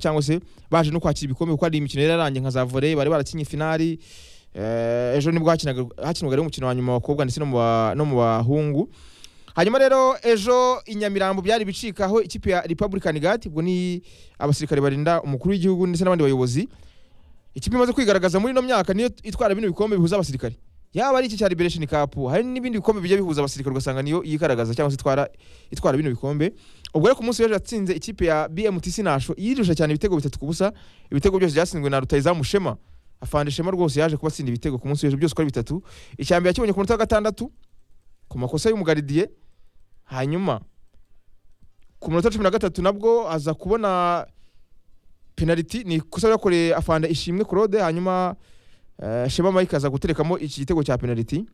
cyangwa se baje no kwakira ibikombe kuko hari imikino yararangiye nka za volley bari barakinye finali Eh, ejo nibwo hakinaga- hakinwaga rero umukino wa nyuma w'abakobwa ndetse no mu ba- no mu bahungu hanyuma rero ejo i nyamirambo byari bicika aho ikipe ya republican guard ubwo ni abasirikare barinda umukuru w'igihugu ndetse n'abandi bayobozi ikipe imaze kwigaragaza muri ino myaka niyo itwara bino bikombe bihuza abasirikare yaba ari iki cya liberation cup hari n'ibindi bikombe bijya bihuza abasirikare ugasanga niyo yigaragaza cyangwa se itwara itwara bino bikombe ubwo rero ku munsi w'ejo yatsinze ikipe ya bmtc nasho yirusha cyane ibitego bitatu ku busa ibitego byose byatsinzwe na rutayizamu shema afande shema rwose yaje kubatsinda ibitego ku munsi w'ejo byose uko ari bitatu icyambere yakibonye ku munota wa gatandatu ku makosa y'umugaridiye hanyuma ku munota wa cumi na gatatu nabwo aza kubona penaliti ni ikosa yakoreye afande ishimwe claude hanyuma eh, shema mike aza guterekamo iki gitego cya penaliti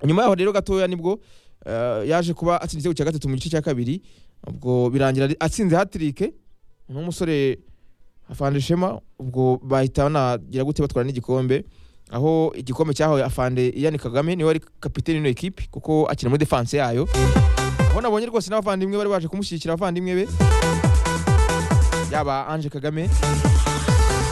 nyuma yaho rero gatoya nibwo eh, yaje kuba atsinda igitego cya gatatu mu gice cya kabiri ubwo birangira ari- atsinze hatirike n'umusore afande shema ubwo bahita banagira gute batwara n'igikombe aho igikombe cyahawe afande iyani kagame niwe wari kapiteni ino ekipi kuko akina muri defanse yayo aho nabonye rwose n'abavandimwe bari baje kumushyigikira abavandimwe be yaba anje kagame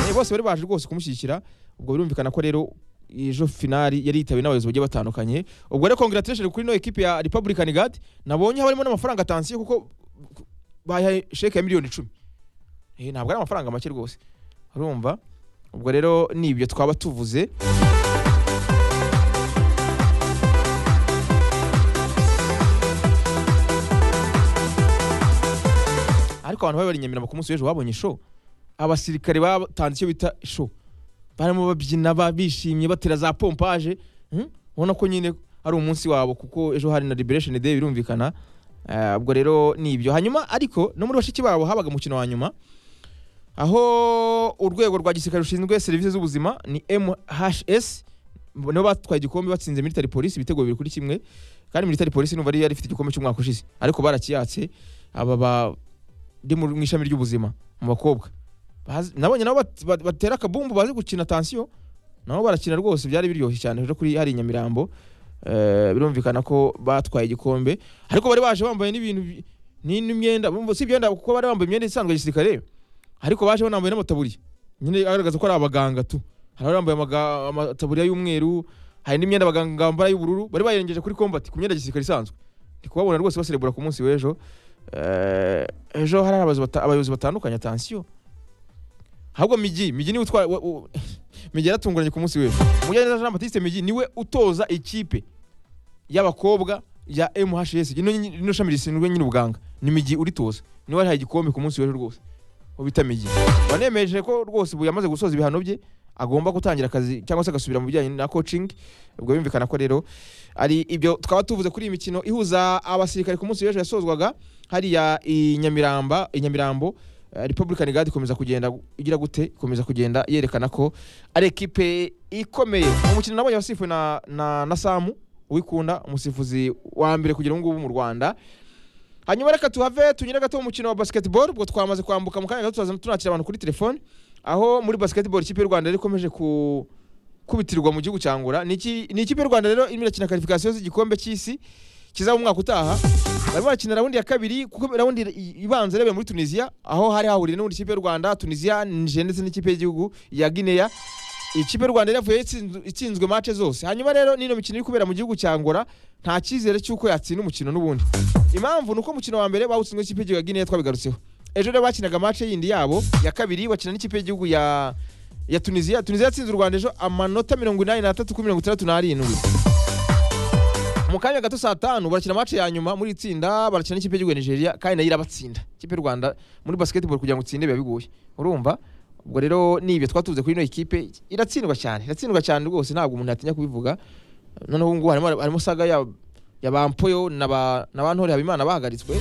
Eh, bose bari baje rwose kumushyigikira ubwo birumvikana ko rero ejo finali yari yitawe n'abayobozi bagiye batandukanye ubwo rero congratulation kuri ino ekipi ya republican guard nabonye harimo n'amafaranga atansiyo kuko bahaye sheke ya miliyoni icumi Eh, ntabwo ari amafaranga make rwose urumva ubwo rero nibyo twaba tuvuze ariko abantu bari bari i nyamirambo ku munsi w'ejo babonye show abasirikare batanze icyo bita show barimo babyina ba- bishimye batera za pompaje hmm? ubona ko nyine ari umunsi wabo kuko ejo hari na liberation day birumvikana Eh, ubwo rero ni ibyo hanyuma ariko no muri bashiki babo habaga umukino wa nyuma aho urwego rwa gisirikare rushinzwe serivisi z'ubuzima ni mhs nibo batwaye igikombe batsinze military police ibitego bibiri kuri kimwe kandi military police numva yari ifite igikombe cy'umwaka ushize ariko barakiyatse aba bari mu mu ishami ry'ubuzima mu bakobwa Bazi- nabonye nabo bat- bat- batera akabumbu bazi gukina tansiyo nabo barakina rwose byari biryoshye cyane rero kuri hari i nyamirambo Eh, birumvikana ko batwaye igikombe ariko bari baje bambaye n'ibintu bi- ni- n'imyenda bumva- si imyenda kuko bari bambaye imyenda isanzwe ya gisirikare ariko baje banambaye n'amataburiya nyine agaragaza ko ari abaganga tu hari abari bambaye amaga- amataburiya y'umweru hari n'imyenda abaganga bambara y'ubururu bari bayirengeje kuri combat ku myenda ya gisirikare isanzwe ndi kubabona rwose baserebura ku munsi w'ejo Eh, ejo hari abayobozi bata- abayobozi batandukanye atansiyo ahubwo migi migi niwe utwara wa- wa- migi yaratunguranye ku munsi w'ejo mujyaneza jean batiste migi niwe utoza ikipe y'abakobwa ya mhs ino nyi- ino shami rishinzwe nyine ubuganga ni migi uritoza niwe warihaye igikombe ku munsi w'ejo rwose ubita migi wanemeje ko rwose ubu yamaze gusoza ibihano bye agomba gutangira akazi cyangwa se agasubira mu bijyanye na coaching ubwo bimvikana ko rero ari ibyo twaba tuvuze kuri iyi mikino ihuza abasirikare ku munsi w'ejo yasozwaga hariya i Nyamiramba- i Nyamirambo eh, Republican Guard ikomeza kugenda igira gute ikomeza kugenda yerekana ko ari ekipe ikomeye umukino nabonye wasifuwe na, na, na Samu wikunda umusifuzi wa mbere kugera ubu ngubu mu Rwanda hanyuma reka tuhave tunyure gato mu mukino wa basketball ubwo twamaze kwambuka mu kanya gato tuzaza tunakira abantu kuri telefone aho muri basketball ikipe y'u Rwanda yari ikomeje ku kubitirwa mu gihugu cya Angola ni iki- ni ikipe y'u Rwanda rero irimo irakina qualification z'igikombe cy'isi kizaba mu mwaka utaha barimo barakina raundi ya kabiri kuko raundi ibanza yabaye muri tunisiya aho hari hahuriye n'ubundi ikipe y'u rwanda tunisiya niger ndetse n'ikipe y'igihugu ya guinea ikipe y'u rwanda yaravuye itsinzwe- itsinzwe mace zose hanyuma rero n'ino mikino iri kubera mu gihugu cya angola nta cyizere cy'uko yatsinda umukino n'ubundi impamvu ni uko umukino wa mbere bawutsinzwe n'ikipe y'igihugu ya guinea twabigarutseho ejo rero bakinaga mace yindi yabo ya kabiri bakina n'ikipe y'igihugu ya ya tunisiya tunisiya yatsinze u rwanda ejo amanota mirongo inani n'atatu kuri mirongo itandatu n'arindwi mu kanya gato saa tanu barakina mace ya nyuma muri itsinda barakina n'ikipe y'igihugu ya nigeria kandi nayo irabatsinda ikipe y'u rwanda muri basketball kugira ngo utsinde biba bigoye urumva ubwo rero ni ibyo twaba tuvuze kuri ino ekipe iratsindwa cyane iratsindwa cyane rwose ntabwo umuntu yatinya kubivuga noneho ubu ngubu harimo harimo saga ya ya bampoyo na ba na ba ntore habimana bahagaritswe